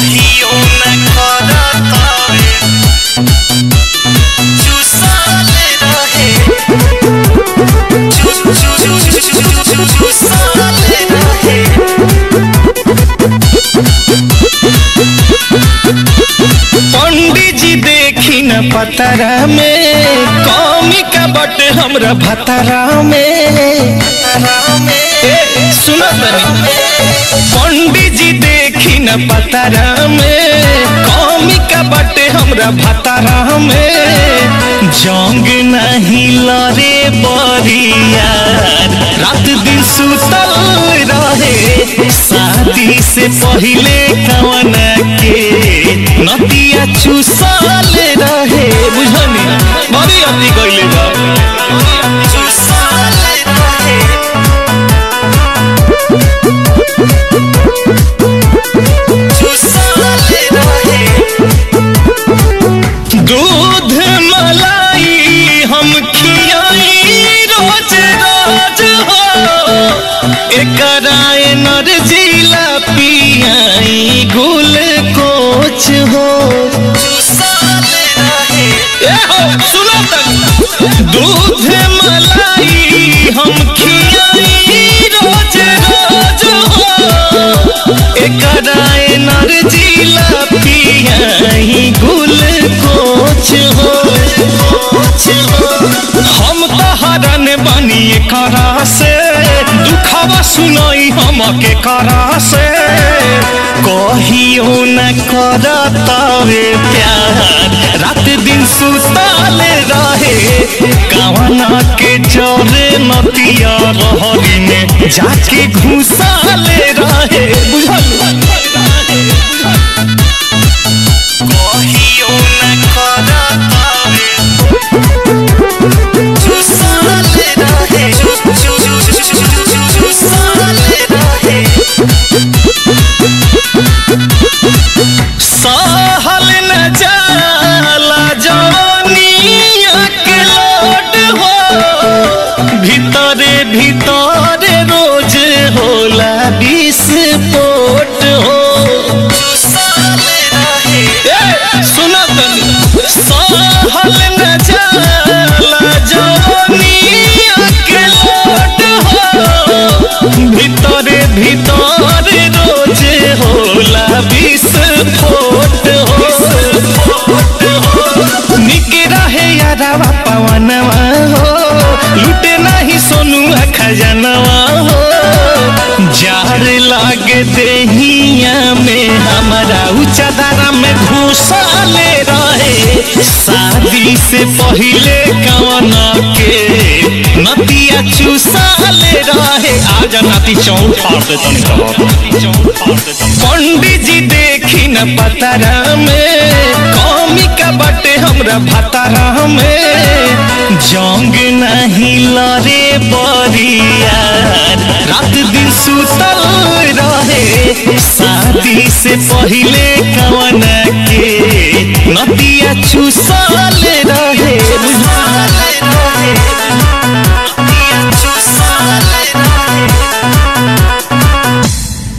कहियो न करतावे चुसाले रहे चु चु चु चु चु चु चुसाले रहे पंडित जी देखी न पतरा में कौमी का बट हमरा भतरा में ए, सुनो तनी पंडित जी देखी न पतरा में कौमी का बट हमरा भतरा में जंग नहीं लरे बरियार रात दिन सुतल रहे शादी से पहले कवन के नदिया चुसल रहे बुझनी बड़ी अति कइले बा चुसाले रहे चुसाले रहे दूध मलाई हम खियाई रोज रोज हो एकरा एनर्जीला पियाई गुल कोच हो चुसाले रहे ए हो सुनो तक दूध मलाई हम खियाई रोज रोज हो एकरा एनर्जीला पियाई गुल कोच हो हम तो हरन बनी करा से दुखवा सुनाई हम के करा से कहियो न करतावे प्यार रात दिन सुताले रहे कवना के चोरे नतिया रहरी में जाके घुसाले रहे बुझल कहियो न करतावे चुसाले रहे चु चु चु चु चु चु चुसाले रहे सहल न जाला जवानिया के लोट हो भीतरे भीतरे रोज होला विस्फोट हो चुसाले रहे ए, सुना तनी सहल न जाला जवानिया के लोट हो भीतरे भीतरे रोज होला विस्फोट हो निक रहे यारावा पवनवा हो लूटे नहीं सोनू खजनवा हो जार लागे देहिया में हमारा ऊंचा दारा में घुसाले रहे शादी से पहले कवन के नदिया चुसाले रहे आज नाती चौक फाड़ दे तनी पंडित जी देखी न पतरा में कौमी का बटे हमरा भतरा में जंग नहीं लरे बरियार रात दिन सुतल रहे शादी से पहले कवन के नदिया चुसल